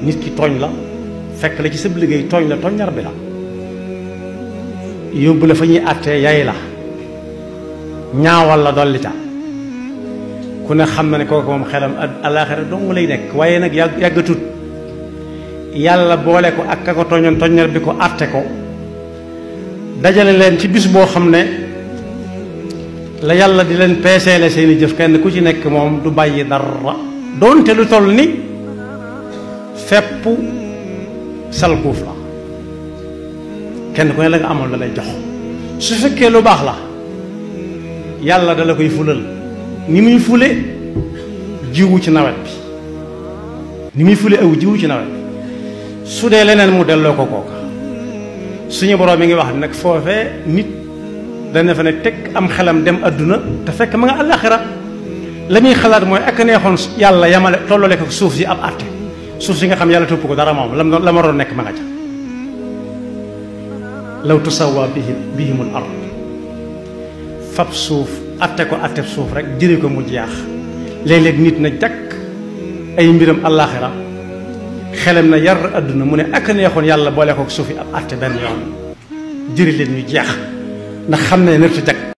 nit ki tooñ la fekk la ci sa liggéey tooñ la tooñ ñar bi la yóbbu la fa ñuy àttee yay la ñaawal la dolli ca ku ne xam na ne kooku moom xelam alaaxira dong lay nekk waaye nag yàgg yàggatut yàlla boole ko ak ka ko tooñoon tooññar bi ko àtte ko dajale leen ci bis boo xam ne la yàlla di leen peeseele seeni jëf kenn ku ci nekk moom du bàyyi dara doonte lu toll ni fepp salkuuf la kenn ku ne la nga amoon la lay jox su fekkee lu baax la yàlla dala koy fulal ni muy fule jiwu ci nawet bi ni muy fule aw jiwu ci nawet bi su dee leneen mu delloo ko kooka suñu boroom mi ngi wax nag foofee nit dana fa ne teg am xelam dem adduna te fekk ma nga àllaaxira la muy xalaat mooy ak neexoon yàlla yamale tollale ko suuf si ab àtte suuf si nga xam yàlla topp ko dara moom lam la ma doon nekk ma nga ca law tusawa bihim bihimul ard fab suuf atte ko atte suuf rek jëre ko mu jeex léeg-léeg nit na jakk ay mbiram àllaaxira xelam na yar àdduna mu ne ak neexoon yàlla boole ko suufi ab atte benn yoon jëri leen ñu jeex ndax xam ne nërtu jag